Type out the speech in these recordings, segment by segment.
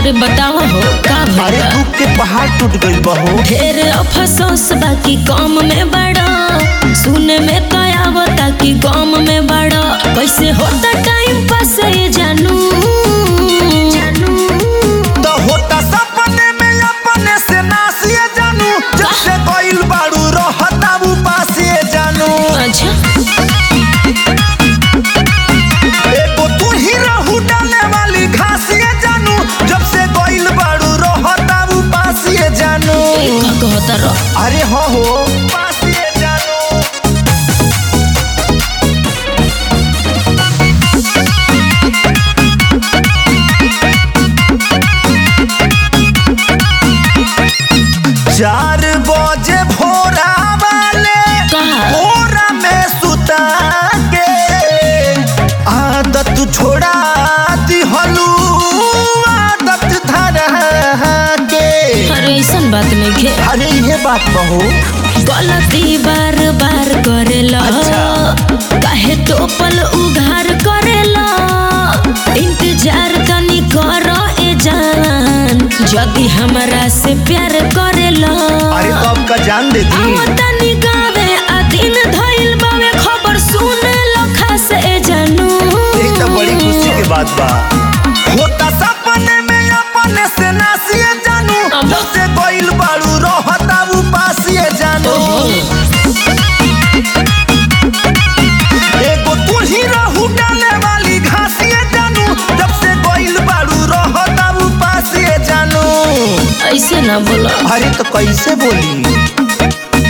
अरे बताओ हो का अरे भइल दुख के पहाड़ टूट गइल बहो ढेर अफसोस बाकी कम में बड़ा सुने में तो आवता कि गम में बड़ा कैसे होता टाइम पास ये जानू तो होता सपने में अपने से नासिए जानू जब से गइल बाड़ू रहता वो पासिए जानू अच्छा एगो तू ही रहू डाले वाली घासिए जानू जब से गइल बाड़ू रहता वो पासिए जानू ई का कहता रह अरे हो हो पासिए जानू चार बजे भोरा वाले कहा? भोरा में सुता के आदत छोड़ा दिहलू आदत धरा के अरे ऐसन बात नहीं खे अरे ये बात बहू गलती बार बार करेला अच्छा। काहे टोपल उघार करेला इंतजार तनी कर ए जान यदि हमरा से प्यार करेला अरे तो आपका जान दे दी आओ तनी गावे आ दिन धइल बावे खबर सुने लखा से जानू एक तो बड़ी खुशी की बात बा होता सपने में अपने से नासिए जानू अब- जब से गइल बाड़ू रहता वो पासिए जानू एगो तू ही रहू डाले वाली घासिए जानू जब से गइल बाड़ू रहता वो पासिए जानू ऐसे ना बोला अरे तो कैसे बोली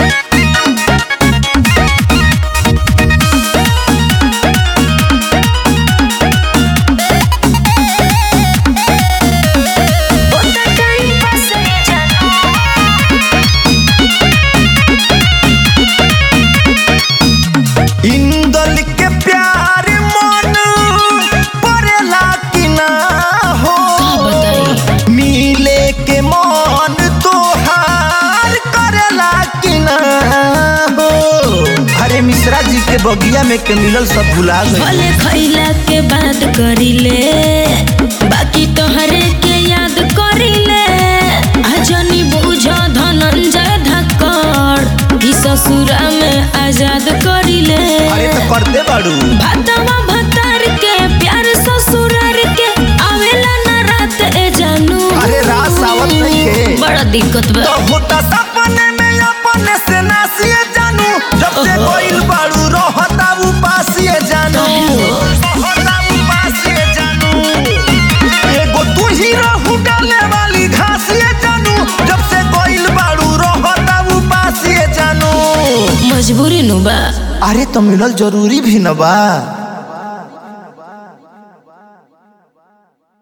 इंदल के प्यार मन परेला कि ना हो का बताई मिले के मन तोहार करेला कि ना हो अरे मिश्रा जी के बगिया में के मिलल सब भुला गए भले खैला के बाद करिले बाकी तोहरे के याद करिले आजनी बुझ धनंजय धक्कड़ ई ससुरा में आजाद करिले अरे तो करते बाड़ू भातवा भतार के प्यार ससुरार के आवेला ना रात ए जानू अरे रात सावत नहीं है बड़ा दिक्कत बा तो होता सपने में अपने से नासिए जानू जब से ओहो। कोई बाड़ू रहता वो पासिए जानू रहता वो पासिए जानू एगो तू ही रहू डाले वाली घासिए जानू जब से कोई बाड़ू रहता वो पासिए जानू मजबूरी नु बा अरे तो मिलल जरूरी भी न बा